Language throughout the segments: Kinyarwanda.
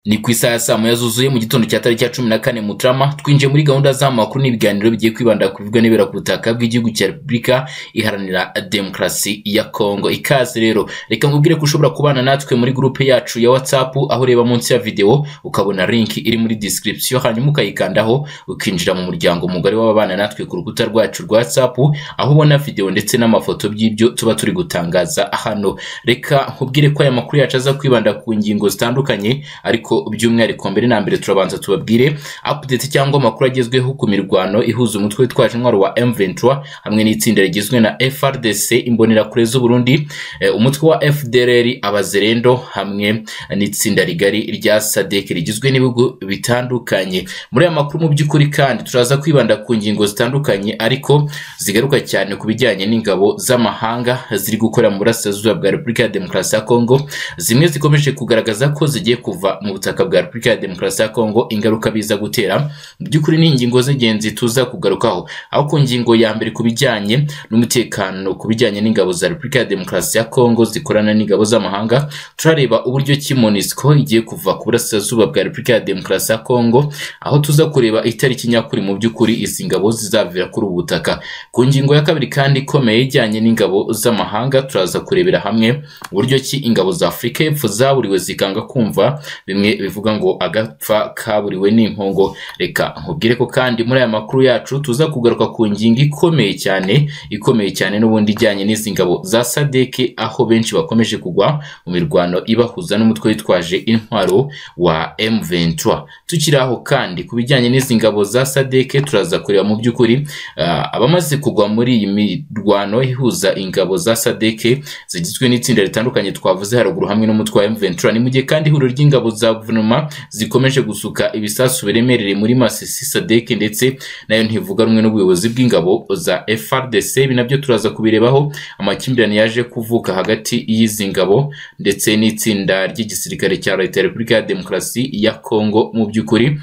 Ni ku isaha ya saa moya zuzuye mu gitondo cya tariki ya cumi na kane Mutarama twinjiye muri gahunda z'amakuru n'ibiganiro bigiye kwibanda ku bivugwa n'ibibera ku butaka bw'igihugu cya Repubulika iharanira demokarasi ya Kongo. Ikaze rero reka nkubwire ko ushobora kubana natwe muri gurupe yacu ya WhatsApp aho ureba munsi ya video ukabona link iri muri description hanyuma ukayikandaho ukinjira mu muryango mugari w'ababana natwe ku rukuta rwacu rwa WhatsApp aho ubona video ndetse n'amafoto by'ibyo tuba turi gutangaza hano. Reka nkubwire ko aya makuru yacu aza kwibanda ku ngingo zitandukanye ariko by'umwihariko mbere na mbere turabanza tubabwire update cyangwa amakuru agezweho ku mirwano ihuza umutwe witwaje intwaro wa M23 hamwe n'itsinda rigizwe na FRDC imbonerakure z'u Burundi eh, umutwe wa FDLR abazerendo hamwe n'itsinda rigari rya SADC rigizwe n'ibihugu bitandukanye muri aya makuru mu by'ukuri kandi turaza kwibanda ku ngingo zitandukanye ariko zigaruka cyane ku bijyanye n'ingabo z'amahanga ziri gukora mu burasirazuba bwa Repubulika ya Demokarasi ya Kongo zimwe zikomeje kugaragaza ko zigiye kuva mu ubutaka bwa Repubulika ya Demokarasi ya Kongo ingaruka biza gutera mu by'ukuri ni ingingo z'ingenzi tuza kugarukaho aho ku ngingo ya mbere ku bijyanye n'umutekano ku bijyanye n'ingabo za Repubulika ya Demokarasi ya Kongo zikorana n'ingabo z'amahanga turareba uburyo ki MONUSCO igiye kuva ku burasirazuba bwa Repubulika ya Demokarasi ya Kongo aho tuza kureba itariki nyakuri mu by'ukuri izi ngabo zizavira kuri ubu butaka ku ngingo ya kabiri kandi ikomeye ijyanye n'ingabo z'amahanga turaza kurebera hamwe uburyo ki ingabo za Afurika y'Epfo zaburiwe zikanga kumva bimwe bivuga ngo agapfa kaburiwe n'impongo reka nkubwire ko kandi muri aya makuru yacu tuza kugaruka ku ngingo ikomeye cyane ikomeye cyane n'ubundi ijyanye n'izi ngabo za sadeke aho benshi bakomeje kugwa mu mirwano ibahuza n'umutwe witwaje intwaro wa M23 tukiri aho kandi ku bijyanye n'izi ngabo za sadeke turaza kureba mu by'ukuri ah, abamaze kugwa muri iyi mirwano ihuza ingabo za sadeke zigizwe n'itsinda ritandukanye twavuze haruguru hamwe n'umutwe wa M23 ni mu gihe kandi ihuriro ry'ingabo za guverinoma zikomeje gusuka ibisasu biremereye muri Masisi SADC ndetse nayo ntivuga rumwe n'ubuyobozi bw'ingabo za FRDC ibi nabyo turaza kubirebaho amakimbirane yaje kuvuka hagati y'izi ngabo ndetse n'itsinda ry'igisirikare cya Leta ya Repubulika ya Demokarasi ya Kongo mu by'ukuri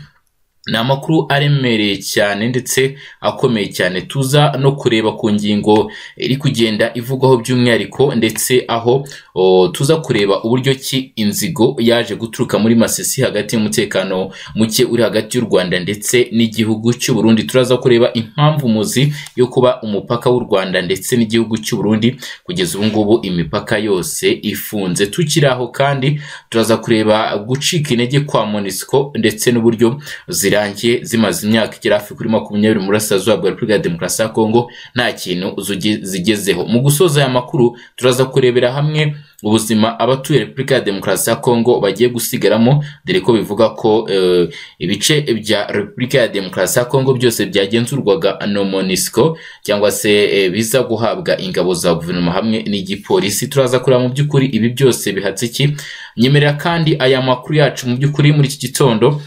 ni amakuru aremereye cyane ndetse akomeye cyane tuza no kureba ku ngingo iri kugenda ivugwaho by'umwihariko ndetse aho o, tuza kureba uburyo ki inzigo yaje guturuka muri masisi hagati y'umutekano muke uri hagati y'u Rwanda ndetse n'igihugu cy'u Burundi turaza kureba impamvu muzi yo kuba umupaka w'u Rwanda ndetse n'igihugu cy'u Burundi kugeza ubu ngubu imipaka yose ifunze tukiri aho kandi turaza kureba gucika intege kwa MONUSCO ndetse n'uburyo zira zirangiye zimaze imyaka igera hafi kuri makumyabiri mu burasirazuba bwa Repubulika ya Demokarasi ya Kongo nta kintu zigezeho mu gusoza aya makuru turaza kurebera hamwe ubuzima abatuye Repubulika ya Demokarasi ya Kongo bagiye gusigaramo dore ko bivuga ko e, ibice bya Repubulika ya Demokarasi ya Kongo byose byagenzurwaga na MONUSCO cyangwa se e, biza guhabwa ingabo za guverinoma hamwe n'igipolisi turaza kureba mu by'ukuri ibi byose bihatse iki nyemerera kandi aya makuru yacu mu by'ukuri muri iki gitondo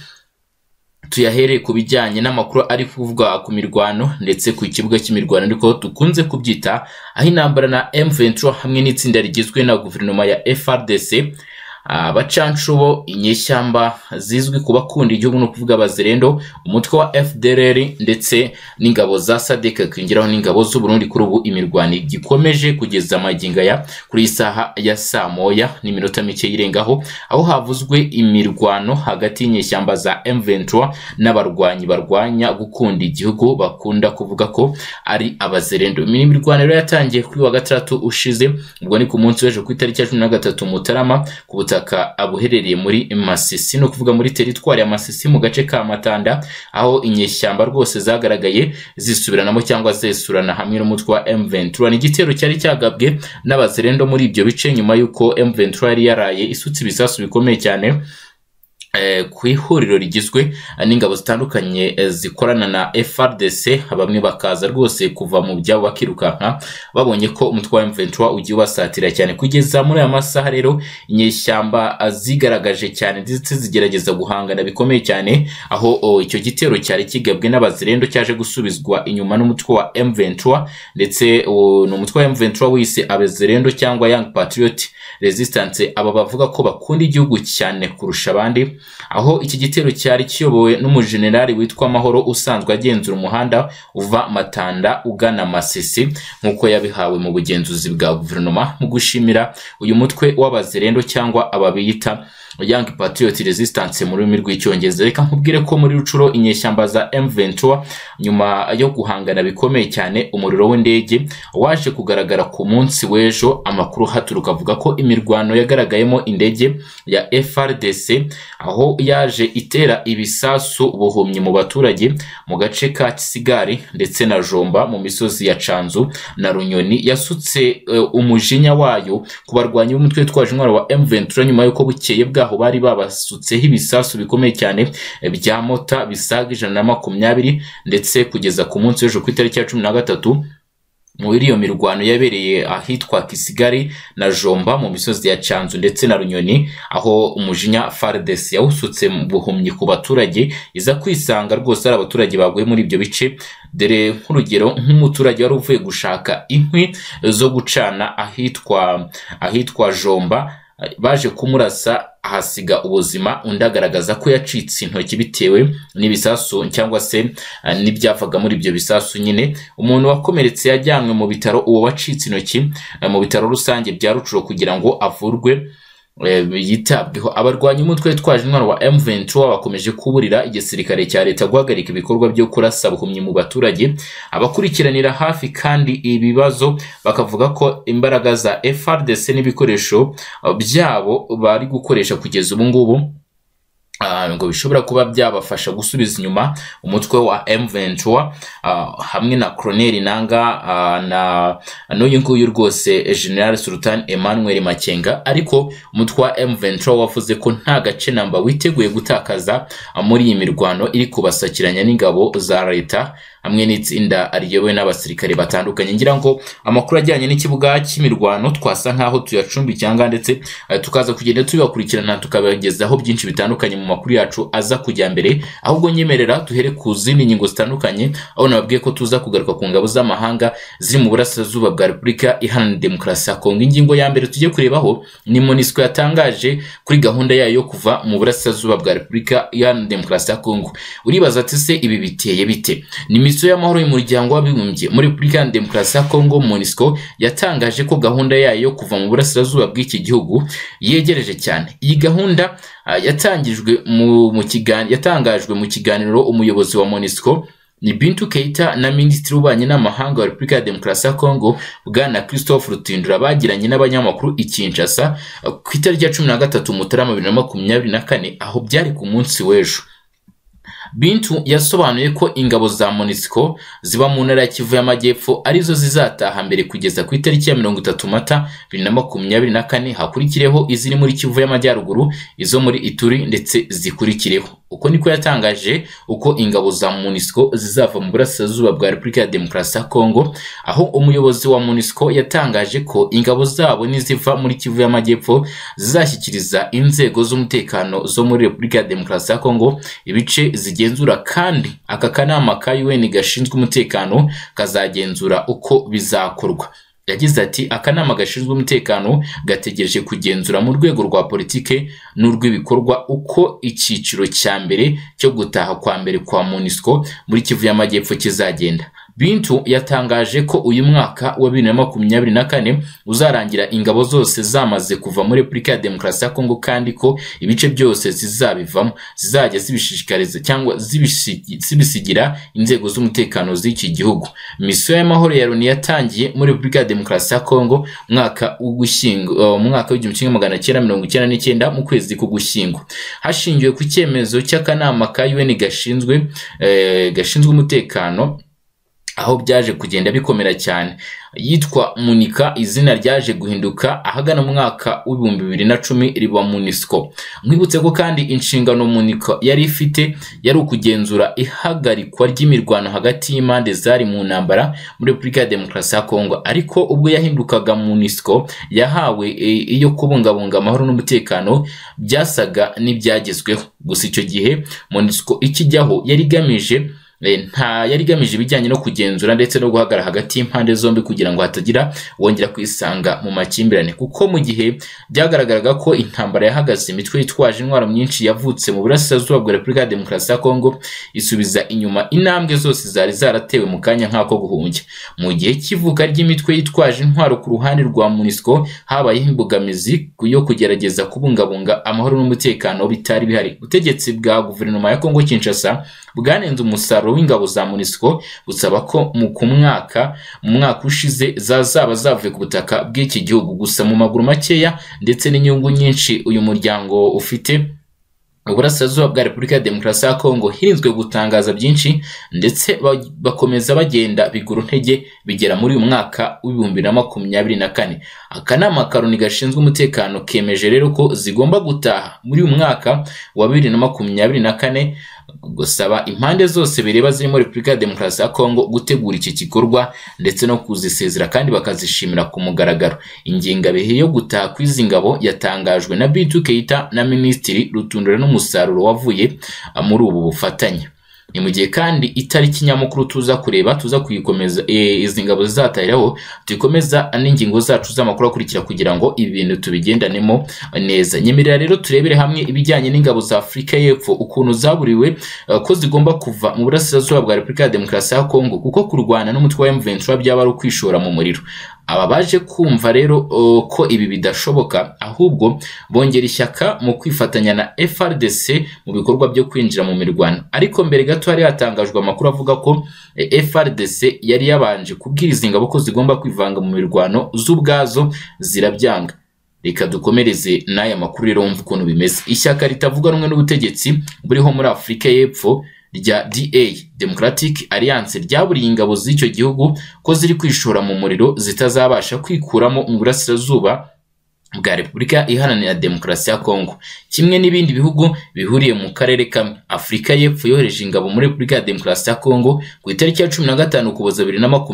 tuyahereye ku bijyanye n'amakuru ari kuvugwa ku mirwano ndetse ku kibuga cy'imirwano ariko dukunze kubyita aho intambara na M23 hamwe n'itsinda rigizwe na guverinoma ya FRDC abacanshubo inyeshyamba zizwi ku bakunda igihugu no kuvuga abazerendo umutwe wa FDLR ndetse n'ingabo za SADC kwingiraho n'ingabo z'u Burundi kuri ubu imirwano gikomeje kugeza amaginga ya kuri isaha ya saa moya n'iminota mike yirengaho aho havuzwe imirwano hagati y'inyeshyamba za M23 n'abarwanyi barwanya gukunda igihugu bakunda kuvuga ko ari abazerendo imirwano rero yatangiye kuri wa gatandatu ushize ubwo ni ku munsi w'ejo ku itariki ya 13 Mutarama ku ubutaka buherereye muri Masisi ni ukuvuga muri teritwari ya Masisi mu gace ka Matanda aho inyeshyamba rwose zagaragaye zisubiranamo cyangwa zesurana hamwe n'umutwe wa M23 ni igitero cyari cyagabwe n'abazerendo muri ibyo bice nyuma y'uko M23 yari yaraye isutse ibisasu bikomeye cyane ku ihuriro rigizwe n'ingabo zitandukanye zikorana na FRDC bamwe bakaza rwose kuva mu byabo bakirukanka babonye ko umutwe wa M23 ugiye ubasatira cyane kugeza muri aya masaha rero inyeshyamba zigaragaje cyane ndetse zigerageza guhangana bikomeye cyane aho icyo gitero cyari kigabwe n'abazirendo cyaje gusubizwa inyuma n'umutwe wa M23 ndetse ni umutwe wa M23 wise abazirendo cyangwa Young Patriot Resistance aba bavuga ko bakunda igihugu cyane kurusha abandi aho iki gitero cyari kiyobowe n'umujenerali witwa Mahoro usanzwe agenzura umuhanda uva Matanda ugana Masisi nk'uko yabihawe mu bugenzuzi bwa guverinoma mu gushimira uyu mutwe w'abazerendo cyangwa ababiyita Young Patriot Resistance mu rurimi rw'icyongereza reka nkubwire ko muri rucuro inyeshyamba za M23 nyuma yo guhangana bikomeye cyane umuriro w'indege waje kugaragara ku munsi w'ejo amakuru haturuka avuga ko imirwano yagaragayemo indege ya FRDC aho yaje itera ibisasu buhumyi mu baturage mu gace ka Kisigari ndetse na Jomba mu misozi ya Canzu na Runyoni yasutse eh, umujinya wayo ku barwanyi b'umutwe witwaje intwaro wa M23 nyuma y'uko bukeye bwaho bwaho bari babasutseho ibisasu bikomeye cyane bya mota bisaga ijana na makumyabiri ndetse kugeza ku munsi w'ejo ku itariki ya cumi na gatatu muri iyo mirwano yabereye ahitwa Kisigari na Jomba mu misozi ya Canzu ndetse na Runyoni aho umujinya FARDC yawusutse mu buhumyi ku baturage iza kwisanga rwose ari abaturage baguye muri ibyo bice dore nk'urugero nk'umuturage wari uvuye gushaka inkwi zo gucana ahitwa ahitwa Jomba baje kumurasa ahasiga ubuzima undi agaragaza ko yacitse intoki bitewe n'ibisasu cyangwa se eh, n'ibyavaga muri ibyo bisasu nyine umuntu wakomeretse yajyanywe mu bitaro uwo wacitse intoki eh, mu bitaro rusange bya rucuro kugira ngo avurwe eh, yitabweho abarwanya umutwe witwaje intwaro wa M23 bakomeje kuburira igisirikare cya leta guhagarika ibikorwa byo kurasa buhumyi mu baturage abakurikiranira hafi kandi ibibazo bakavuga ko imbaraga za FRDC n'ibikoresho eh, byabo bari gukoresha kugeza ubu ngubu Ah, ngo bishobora kuba byabafasha gusubiza inyuma umutwe wa M23 ah, hamwe na Colonel Nanga ah, na n'uyu nguyu rwose General Sultan Emmanuel Makenga ariko umutwe wa M23 wavuze ko nta gace namba witeguye gutakaza ah, muri iyi mirwano iri kubasakiranya n'ingabo za leta hamwe n'itsinda riyobowe n'abasirikare batandukanye ngira ngo amakuru ajyanye n'ikibuga cy'imirwano twasa nkaho tuyacumbicyanga ndetse eh, tukaza kugenda tuyakurikirana tukabagezaho byinshi bitandukanye mu makuru yacu aza kujya mbere ahubwo nyemerera duhere ku zindi ngingo zitandukanye aho nababwiye ko tuza kugaruka ku ngabo z'amahanga ziri mu burasirazuba bwa repubulika iharanira demokarasi ya kongo ingingo ya mbere tujye kurebaho ni monisco yatangaje kuri gahunda yayo yo kuva mu burasirazuba bwa repubulika iharanira demokarasi ya kongo uribaza ati se ibi biteye bite ni misiyo y'amahoro y'umuryango w'abibumbye muri repubulika iharanira demokarasi ya kongo monisco yatangaje ko gahunda yayo yo kuva mu burasirazuba bw'iki gihugu yegereje cyane iyi gahunda ah, yatangijwe mu- mu kigan- yatangajwe mu kiganiro umuyobozi wa monisco ni Bintu Keita na Minisitiri w'Ububanyi n'Amahanga wa Repubulika ya Demokarasi ya Kongo Bwana Christophe Rutindura bagiranye n'abanyamakuru i Kinshasa ah, ku itariki ya cumi na gatatu Mutarama bibiri na makumyabiri na kane aho byari ku munsi w'ejo Bintu yasobanuye ko ingabo za MONUSCO ziba mu ntara ya Kivu y'Amajyepfo arizo zizataha mbere kugeza ku itariki ya mirongo itatu Mata bibiri na makumyabiri na kane hakurikireho iziri muri Kivu y'Amajyaruguru izo muri Ituri ndetse zikurikireho uko niko yatangaje uko ingabo za MONUSCO zizava mu burasirazuba bwa Repubulika ya Demokarasi ya Kongo aho umuyobozi wa MONUSCO yatangaje ko ingabo zabo niziva muri Kivu y'Amajyepfo zizashyikiriza inzego z'umutekano zo muri Repubulika ya Demokarasi ya Kongo ibice zigenzura kandi aka kanama ka UN gashinzwe umutekano kazagenzura uko bizakorwa yagize ati akanama gashinzwe umutekano gategereje kugenzura mu rwego rwa politike n'urw'ibikorwa uko icyiciro cya mbere cyo gutaha kwa mbere kwa MONUSCO muri Kivu y'Amajyepfo kizagenda Bintu yatangaje ko uyu mwaka wa bibiri na makumyabiri na kane uzarangira ingabo zose zamaze kuva muri Repubulika ya Demokarasi ya Kongo kandi ko ibice byose zizabivamo zizajya zibishishikariza cyangwa zibishigi- zibisigira inzego z'umutekano z'iki gihugu misiyo y'amahoro ya Loni yatangiye muri Repubulika ya Demokarasi ya Kongo mwaka w'ugushyingo uh, mu mwaka w'igihumbi kimwe magana cyenda mirongo icyenda n'icyenda mu kwezi k'ugushyingo hashingiwe ku cyemezo cy'akanama ka UN gashinzwe eh, gashinzwe umutekano aho byaje kugenda bikomera cyane yitwa munika izina ryaje guhinduka ahagana mu mwaka w'ibihumbi bibiri na cumi riba munisco mwibutse ko kandi inshingano munika yari ifite yari ukugenzura ihagarikwa ry'imirwano hagati y'impande zari mu ntambara muri repubulika ya demokarasi ya kongo ariko ubwo yahindukaga munisco yahawe e, iyo kubungabunga amahoro n'umutekano byasaga n'ibyagezweho gusa icyo gihe munisco ikijyaho yari igamije eh, nta yari igamije ibijyanye no kugenzura ndetse no guhagarara hagati y'impande zombi kugira ngo hatagira uwongera kwisanga mu makimbirane kuko mu gihe byagaragaraga ko intambara yahagaze imitwe yitwaje intwaro myinshi yavutse mu burasirazuba bwa repubulika ya demokarasi ya kongo isubiza inyuma intambwe zose zari zaratewe mu kanya nk'ako guhumbya mu gihe cy'ivuka ry'imitwe yitwaje intwaro ku ruhande rwa munisiko habayeho imbogamizi yo kugerageza kubungabunga amahoro n'umutekano bitari bihari ubutegetsi bwa guverinoma ya kongo kinshasa bwanenze umusaruro w'ingabo za munisiko busaba ko mu ku mwaka mu mwaka ushize zazaba zavuye ku butaka bw'iki gihugu gusa mu maguru makeya ndetse n'inyungu nyinshi uyu muryango ufite uburasirazuba bwa repubulika ya demokarasi ya kongo hirinzwe gutangaza byinshi ndetse ba- bakomeza bagenda bigura intege bigera muri uyu mwaka w'ibihumbi na makumyabiri na kane akanama karoni gashinzwe umutekano kemeje rero ko zigomba gutaha muri uyu mwaka wa bibiri na makumyabiri na kane gusaba impande zose bireba zirimo repubulika ya demokarasi ya kongo gutegura iki gikorwa ndetse no kuzisezera kandi bakazishimira ku mugaragaro ingengabihe yo gutaha kw'izi ngabo yatangajwe na bitu keita na minisitiri rutundura n'umusaruro wavuye muri ubu bufatanye ni mu gihe kandi itariki nyamukuru tuza kureba tuza kuyikomeza eh, izi ngabo zizatahiraho dukomeza n'ingingo zacu z'amakuru akurikira kugira ngo ibi bintu tubigendanemo neza nyemerera rero turebere hamwe ibijyanye n'ingabo za afurika y'epfo ukuntu zaburiwe eh, ko zigomba kuva mu burasirazuba bwa repubulika ya demokarasi ya kongo kuko kurwana n'umutwe wa m23 byaba ari ukwishora mu muriro aba baje kumva rero eh, ko ibi bidashoboka ahubwo bongera ishyaka mu kwifatanya na FRDC mu bikorwa byo kwinjira mu mirwano ariko mbere gato hari hatangajwe amakuru avuga ko eh, FRDC yari yabanje kubwiriza ingabo ko zigomba kwivanga mu mirwano z'ubwazo zirabyanga reka dukomereze n'aya makuru rero wumva ukuntu bimeze ishyaka ritavuga rumwe n'ubutegetsi buriho muri afurika y'epfo rya da democratic alliance ryaburiye ingabo z'icyo gihugu ko ziri kwishora mu muriro zitazabasha kwikuramo mu burasirazuba bwa Repubulika Iharanira Demokarasi ya Kongo kimwe n'ibindi bihugu bihuriye mu karere kamwe Afurika y'Epfo yohereje ingabo muri Repubulika ya Demokarasi ya Kongo ku itariki ya 15 Ukuboza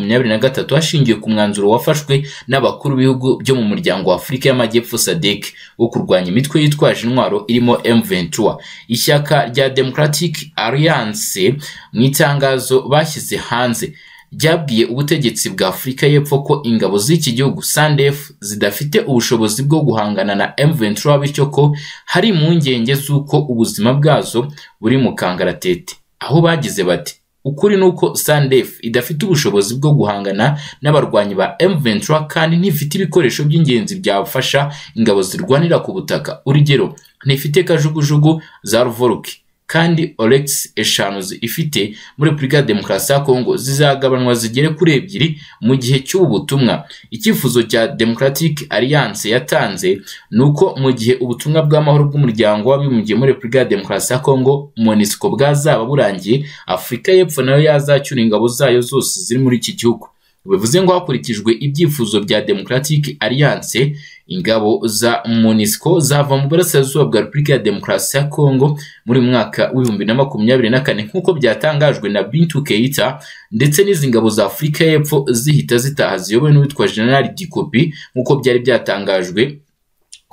2023 hashingiwe ku mwanzuro wafashwe n'abakuru b'ibihugu byo mu muryango wa Afurika y'Amajyepfo SADC wo kurwanya imitwe yitwaje intwaro irimo M23 ishyaka rya Democratic Alliance mu itangazo bashyize hanze ryabwiye ubutegetsi bwa Afurika y'Epfo ko ingabo z'iki gihugu SANDF zidafite ubushobozi bwo guhangana na M23 bityo ko hari impungenge z'uko ubuzima bwazo buri mu kangaratete aho bagize bati ukuri ni uko SANDF idafite ubushobozi bwo guhangana n'abarwanyi ba M23 kandi ntifite ibikoresho by'ingenzi byafasha ingabo zirwanira ku butaka urugero ntifite kajugujugu za ruvoruke kandi olex eshanu zi- ifite muri repubulika ya demokarasi ya kongo zizagabanwa zigere kuri ebyiri mu gihe cy'ubu butumwa icyifuzo cya democratic alliance yatanze ni uko mu gihe ubutumwa bw'amahoro bw'umuryango w'abibumbye muri repubulika ya demokarasi ya kongo monisco bwazaba burangiye afurika y'epfo nayo yazacyura ingabo zayo zose ziri muri iki gihugu bivuze ngo hakurikijwe ibyifuzo bya democratic alliance ingabo za monisco zava mu burasirazuba bwa repubulika ya demokarasi ya kongo muri uyu mwaka w'ibihumbi na makumyabiri na kane nk'uko byatangajwe na Bintu Keita ndetse n'izi ngabo za Afurika y'Epfo zihita zitaha ziyobowe n'uwitwa General Gikopi nk'uko byari byatangajwe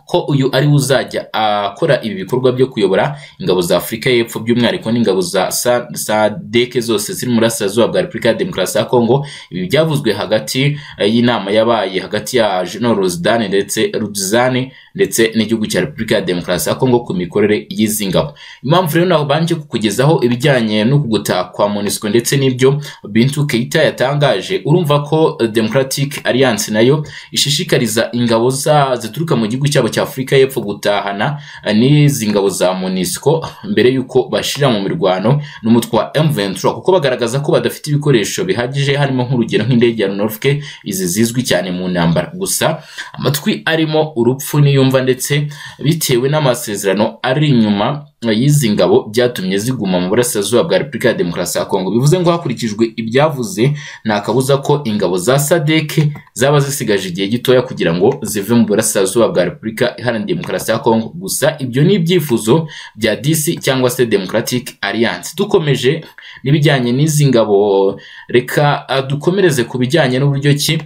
ko uyu ari we uzajya akora ibi bikorwa byo kuyobora ingabo za Afurika y'Epfo by'umwihariko n'ingabo za Sa- SADC zose ziri mu burasirazuba bwa Repubulika ya Demokarasi ya Kongo ibi byavuzwe hagati eh, y'inama yabaye hagati ya General Ruzidane ndetse Ruzidane ndetse n'igihugu cya Repubulika ya Demokarasi ya Kongo ku mikorere y'izi ngabo impamvu rero nabanje kukugezaho ibijyanye no kugutaha kwa MONUSCO ndetse n'ibyo Bintu Keita yatangaje urumva ko eh, Democratic Alliance nayo ishishikariza ingabo za zituruka mu gihugu cyabo cya Afurika y'Epfo gutahana eh, n'izi ngabo za MONUSCO mbere y'uko bashira mu mirwano n'umutwe wa M23 kuko bagaragaza ko badafite ibikoresho bihagije harimo nk'urugero nk'indege ya Norfolk izi zizwi cyane mu ntambara gusa amatwi arimo urupfu niyumva ndetse bitewe n'amasezerano ari inyuma y'izi ngabo byatumye ziguma mu burasirazuba bwa Repubulika ya Demokarasi ya Kongo bivuze ngo hakurikijwe ibyavuze nta kabuza ko ingabo za SADC zaba zisigaje igihe gitoya kugira ngo zive mu burasirazuba bwa Repubulika Iharanira Demokarasi ya Kongo gusa ibyo ni ibyifuzo bya DC cyangwa se Democratic Alliance dukomeje n'ibijyanye n'izi ngabo reka ah, dukomereze ku bijyanye n'uburyo ki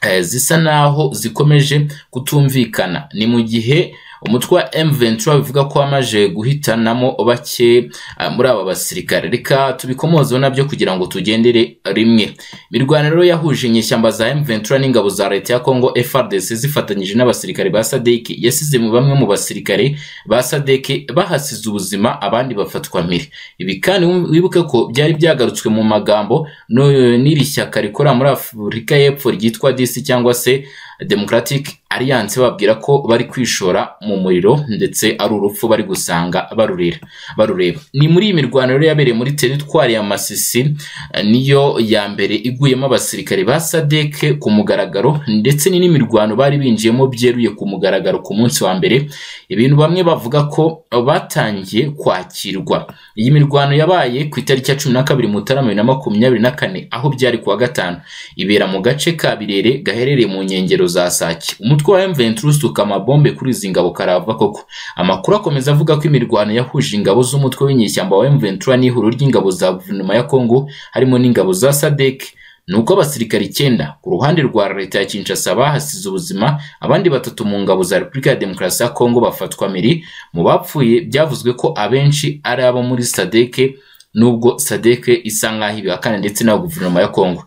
eh, zisa naho zikomeje kutumvikana ni mu gihe umutwe wa M23 bivuga ko wamaze guhitanamo bake ah, muri aba basirikare reka tubikomozeho nabyo kugira ngo tugendere rimwe imirwano rero yahuje inyeshyamba za M23 n'ingabo za leta ya Congo FARDC zifatanyije n'abasirikare ba SADC yasize mu bamwe mu basirikare ba SADC bahasize ubuzima abandi bafatwa mpiri ibi kandi wibuke ko byari byagarutswe mu magambo n'uyu- n'iri shyaka rikora muri Afurika y'Epfo ryitwa DC cyangwa se Democratic Alliance babwira ko bari kwishora mu muriro ndetse ari urupfu bari gusanga barurira barureba ni muri iyi mirwano rero yabereye muri teritwari ya Masisi eh, niyo ya mbere iguyemo abasirikare ba SADC ku mugaragaro ndetse ni n'imirwano bari binjiyemo byeruye ku mugaragaro ku munsi wa mbere ibintu bamwe bavuga ko batangiye kwakirwa iyi mirwano yabaye ku itariki ya cumi na kabiri Mutarama bibiri na makumyabiri na kane aho byari kuwa gatanu ibera mu gace ka Birere gaherereye mu nkengero za Sake umutwe wa M23 usuka amabombe kuri izi ngabo karava koko amakuru akomeza avuga ko imirwano yahuje ingabo z'umutwe w'inyeshyamba wa M23 n'ihuriro ry'ingabo za guverinoma ya Congo harimo n'ingabo za SADC nuko abasirikare icyenda ku ruhande rwa leta ya Kinshasa bahasize ubuzima abandi batatu mu ngabo za Repubulika ya Demokarasi ya Kongo bafatwa miri mu bapfuye byavuzwe ko abenshi ari abo muri SADC nubwo SADC isa nkaho ibihakana ndetse na guverinoma ya Kongo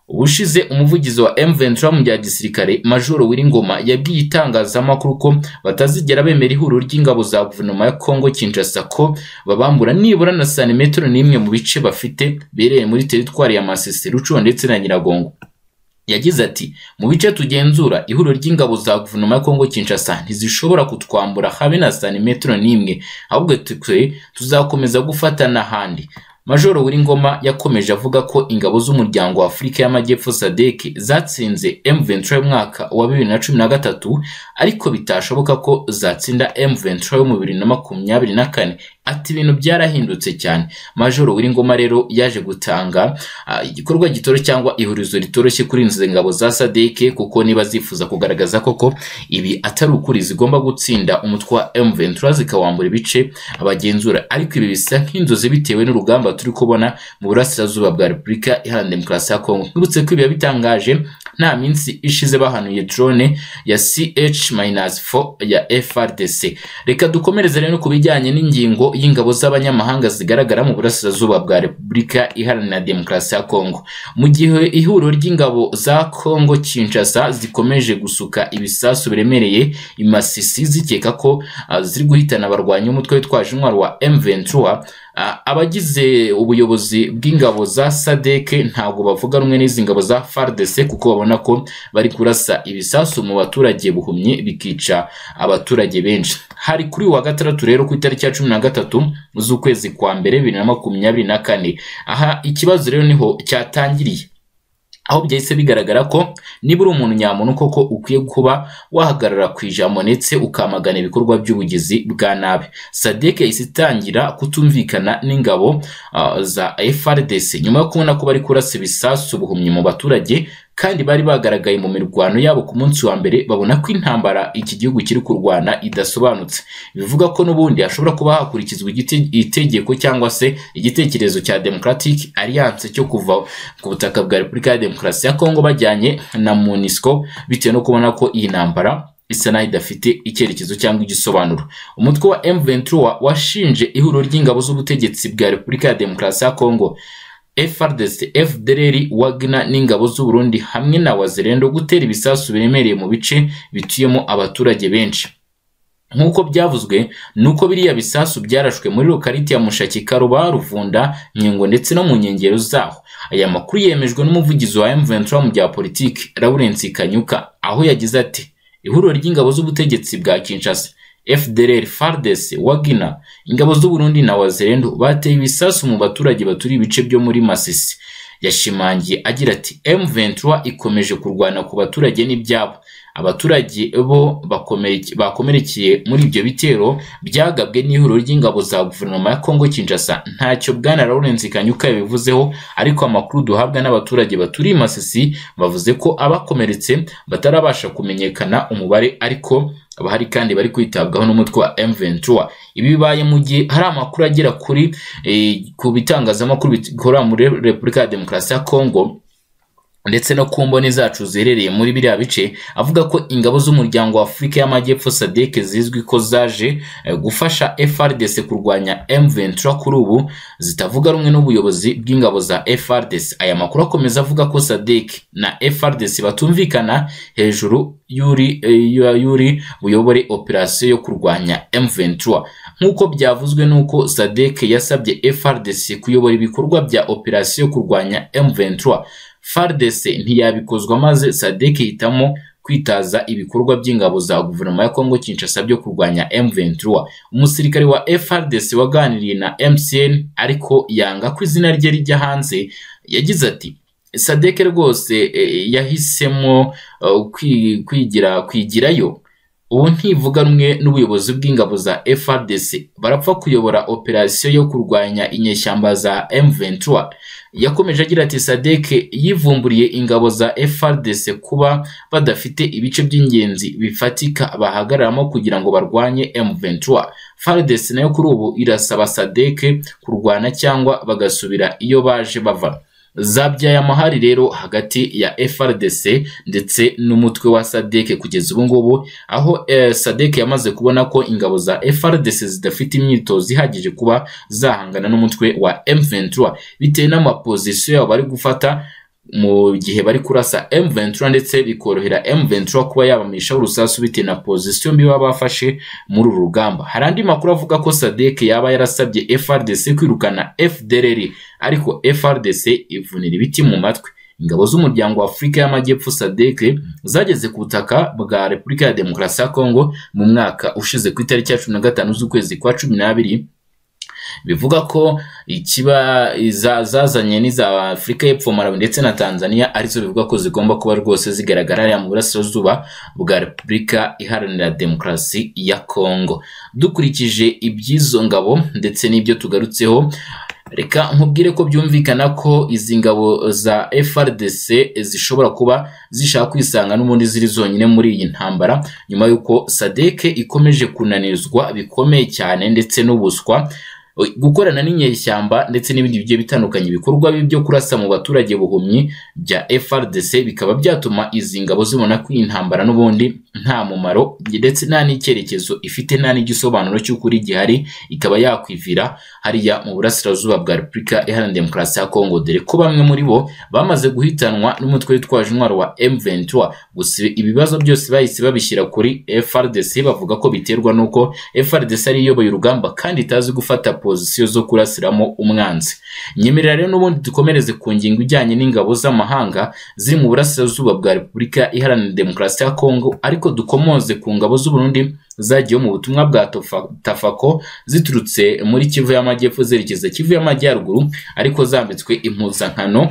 ubushize umuvugizi wa M23 mu bya gisirikare Major Wiringoma yabwiye itangazamakuru ko batazigera bemera ihuriro ry'ingabo za guverinoma ya Congo Kinshasa ko babambura nibura na santimetero n'imwe mu bice bafite bereye muri teritwari ya Masisi Rucuba ndetse na Nyiragongo yagize ati mu bice tugenzura ihuriro ry'ingabo za guverinoma ya Congo Kinshasa ntizishobora kutwambura habe na santimetero n'imwe ahubwo twe tuzakomeza gufatana n'ahandi Majoro Wiringoma yakomeje avuga ko ingabo z'umuryango wa Afurika y'Amajyepfo SADC zatsinze M23 y'umwaka wa 2013 ariko bitashoboka ko zatsinda M23 yo mu 2024 ati ibintu byarahindutse cyane Majoro Wiringoma rero yaje gutanga ah, igikorwa gitoro cyangwa ihurizo ritoroshye kuri inzu ingabo za SADC kuko niba zifuza kugaragaza koko ibi atari ukuri zigomba gutsinda umutwe wa M23 zikawambura ibice abagenzura ariko ibi bisa nk'inzozi bitewe n'urugamba turi kubona mu burasirazuba bwa Repubulika Iharanira Demokarasi ya Kongo twibutse ko ibi bitangaje nta minsi ishize bahanuye drone ya CH-4 ya FRDC reka dukomereze rero ku bijyanye n'ingingo y'ingabo z'abanyamahanga zigaragara mu burasirazuba bwa Repubulika Iharanira Demokarasi ya Kongo mu gihe ihuriro ry'ingabo za Kongo Kinshasa zikomeje gusuka ibisasu biremereye imasisi zikeka ko ah, ziri guhitana abarwanya umutwe witwaje intwaro wa M23 ah, abagize ubuyobozi bw'ingabo za SADC ntabwo bavuga rumwe n'izi ngabo za FARDC kuko babona ko bari kurasa ibisasu mu baturage buhumye bikica abaturage benshi hari kuri uyu wa gatandatu rero ku itariki ya cumi na gatatu z'ukwezi kwa mbere bibiri na makumyabiri na kane aha ikibazo rero niho cyatangiriye aho byahise bigaragara ko niba uri umuntu nyamuntu koko ukwiye kuba wahagarara ku ijambo ndetse ukamagana ibikorwa by'ubugizi bwa nabi sadek yahise itangira kutumvikana n'ingabo ah, za frdc nyuma yo kubona ko bari kurasa ibisasu ubuhumyi mu baturage kandi bari bagaragaye mu mirwano yabo ku munsi wa mbere babona ko intambara iki gihugu kiri kurwana idasobanutse bivuga ko n'ubundi hashobora kuba hakurikizwa igite- itegeko cyangwa se igitekerezo cya Democratic Alliance cyo kuva ku butaka bwa Repubulika ya Demokarasi ya Kongo bajyanye na MONUSCO bitewe no kubona ko iyi ntambara isa naho idafite icyerekezo cyangwa igisobanuro umutwe wa M23 washinje ihuriro ry'ingabo z'ubutegetsi bwa Repubulika ya Demokarasi ya Kongo FRDC, FDLR, Wagner n'ingabo z'u Burundi hamwe na Wazirendo gutera ibisasu biremereye mu bice bituyemo abaturage benshi nk'uko byavuzwe nuko biriya bisasu byarashwe muri lokaliti ya Mushaki Karuba Ruvunda Nyengo ndetse no mu nkengero zaho aya makuru yemejwe n'umuvugizi wa M23 mu bya politiki Lawrence Kanyuka aho yagize ati ihuriro ry'ingabo z'ubutegetsi bwa Kinshasa FDLR, FARDC, Wagner, ingabo z'u Burundi na Wazirendo bateye ibisasu mu baturage baturiye ibice byo muri Masisi yashimangiye agira ati M23 ikomeje kurwana ku baturage n'ibyabo abaturage bo bakomereke- bakomerekeye muri ibyo bitero byagabwe n'ihuriro ry'ingabo za guverinoma ya Kongo Kinshasa ntacyo bwana Lawrence Kanyuka yabivuzeho ariko amakuru duhabwa n'abaturage baturiye i Masisi bavuze ko abakomeretse batarabasha kumenyekana umubare ariko abahari kandi bari kwitabwaho n'umutwe wa M23 ibi bibaye mu gihe hari amakuru agera kuri eh, ku bitangazamakuru bikorera muri Repubulika ya Demokarasi ya Kongo ndetse no ku mboni zacu ziherereye muri biriya bice avuga ko ingabo z'umuryango wa Afurika y'Amajyepfo SADC zizwi ko zaje eh, gufasha FRDC kurwanya M23 kuri ubu zitavuga rumwe n'ubuyobozi bw'ingabo za FRDC aya makuru akomeza avuga ko SADC na FRDC batumvikana hejuru y'uri eh, y'uri buyobore operasiyo yo kurwanya M23 nk'uko byavuzwe n'uko SADC yasabye FRDC kuyobora ibikorwa bya operasiyo yo kurwanya M23 FARDC ntiyabikozwa maze SADC ihitamo kwitaza ibikorwa by'ingabo za guverinoma ya Kongo Kinshasa byo kurwanya M23. Umusirikare wa FARDC waganiriye na MCN ariko yanga ko izina rye rijya hanze yagize ati SADC rwose eh, yahisemo eh, kwi- kwigira kwigirayo ubu ntivuga rumwe n'ubuyobozi bw'ingabo za FRDC barapfa kuyobora operasiyo yo kurwanya inyeshyamba za M23 yakomeje agira ati SADC yivumburiye ingabo za FRDC kuba badafite ibice by'ingenzi bifatika bahagararamo kugira ngo barwanye M23 FARDC nayo kuri ubu irasaba SADC kurwana cyangwa bagasubira iyo baje bava zabyaye amahari rero hagati ya FRDC ndetse n'umutwe wa SADC kugeza ubu ngubu aho eh, SADC yamaze kubona ko ingabo za FRDC zidafite imyitozo ihagije kuba zahangana n'umutwe wa M23 bitewe n'amapozisiyo yabo bari gufata mu gihe bari kurasa M23 ndetse bikorohera M23 kuba yabamisha urusasu bitewe na pozisiyo mbi baba bafashe muri uru rugamba hari andi makuru avuga ko SADC yaba yarasabye FRDC kwirukana FDLR ariko FRDC ivunira ibiti mu matwi ingabo z'umuryango wa Afurika y'Amajyepfo SADC zageze ku butaka bwa Repubulika ya Demokarasi ya Kongo mu mwaka ushize ku itariki ya cumi na gatanu z'ukwezi kwa cumi n'abiri bivuga ko ikiba za- zazanye n'iza Afurika y'Epfo Malawi ndetse na Tanzania arizo bivuga ko zigomba kuba rwose zigaragara hariya mu burasirazuba bwa Repubulika Iharanira Demokarasi ya Kongo dukurikije iby'izo ngabo ndetse n'ibyo tugarutseho reka nkubwire ko byumvikana ko izi ngabo za FRDC zishobora kuba zishaka kwisanga n'ubundi ziri zonyine muri iyi ntambara nyuma y'uko SADC ikomeje kunanirizwa bikomeye cyane ndetse n'ubuswa gukorana n'inyeshyamba ndetse n'ibindi bigiye bitandukanye ibikorwa bibi byo kurasa mu baturage buhumyi bya FRDC bikaba byatuma izi ngabo zibona ko iyi ntambara n'ubundi nta mumaro ndetse nta n'icyerekezo ifite nta n'igisobanuro cy'ukuri gihari ikaba yakwivira hariya mu burasirazuba bwa Repubulika Iharanira Demokarasi ya Kongo dore ko bamwe muri bo bamaze guhitanwa n'umutwe witwaje intwaro wa M23 gusa ibibazo byose bahise babishyira kuri FRDC bavuga ko biterwa n'uko FRDC ari yo iyoboye urugamba kandi itazi gufata pozisiyo zo kurasiramo umwanzi nyemerera rero n'ubundi dukomereze ku ngingo ijyanye n'ingabo z'amahanga ziri mu burasirazuba bwa Repubulika Iharanira Demokarasi ya Kongo ariko dukomoze ku ngabo z'u Burundi zagiye mu butumwa bwa Tofa- Tafako ziturutse muri Kivu y'Amajyepfo zerekeza Kivu y'Amajyaruguru ariko zambitswe impuzankano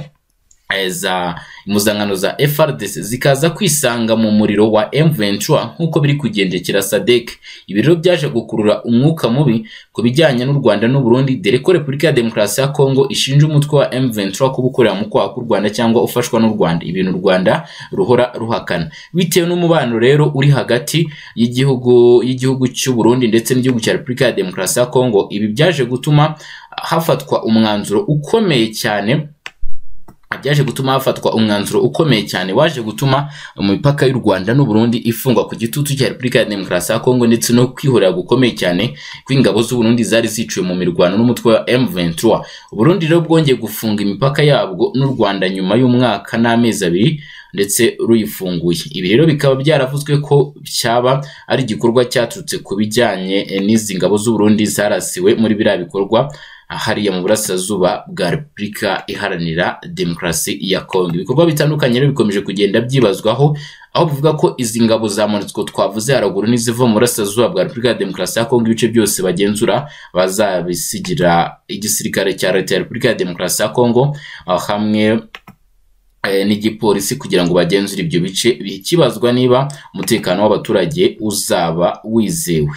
eh, za impuzankano za FRDC zikaza kwisanga mu muriro wa M23 nk'uko biri kugendekera SADC ibi rero byaje gukurura umwuka mubi ku bijyanye n'u Rwanda n'u Burundi dore ko Repubulika ya Demokarasi ya Kongo ishinja umutwe wa M23 kuba ukorera mu kwaha k'u Rwanda cyangwa ufashwa n'u Rwanda ibintu u Rwanda ruhora ruhakana bitewe n'umubano rero uri hagati y'igihugu y'igihugu cy'u Burundi ndetse n'igihugu cya Repubulika ya Demokarasi ya Kongo ibi byaje gutuma hafatwa umwanzuro ukomeye cyane byaje gutuma hafatwa umwanzuro ukomeye cyane waje gutuma imipaka y'u Rwanda n'u Burundi ifungwa ku gitutu cya Repubulika ya Demokarasi ya Kongo ndetse no kwihorera gukomeye cyane kw'ingabo z'u Burundi zari ziciwe mu mirwano n'umutwe wa M23. U Burundi rero bwongeye gufunga imipaka yabwo n'u Rwanda nyuma y'umwaka n'amezi abiri ndetse ruyifunguye. Ibi rero bikaba byaravuzwe ko cyaba ari igikorwa cyaturutse ku bijyanye eh, n'izi ngabo z'u Burundi zarasiwe muri biriya bikorwa hariya mu burasirazuba bwa Repubulika Iharanira Demokarasi ya Kongo. Ibikorwa bitandukanye rero bikomeje kugenda byibazwaho aho bivuga ko izi ngabo za MONUSCO twavuze haruguru n'iziva mu burasirazuba bwa Repubulika ya Demokarasi ya Kongo ibice byose bagenzura bazabisigira igisirikare cya Leta ya Repubulika ya Demokarasi ya Kongo ah, hamwe eh, n'igipolisi kugira ngo bagenzure ibyo bice bikibazwa niba umutekano w'abaturage uzaba wizewe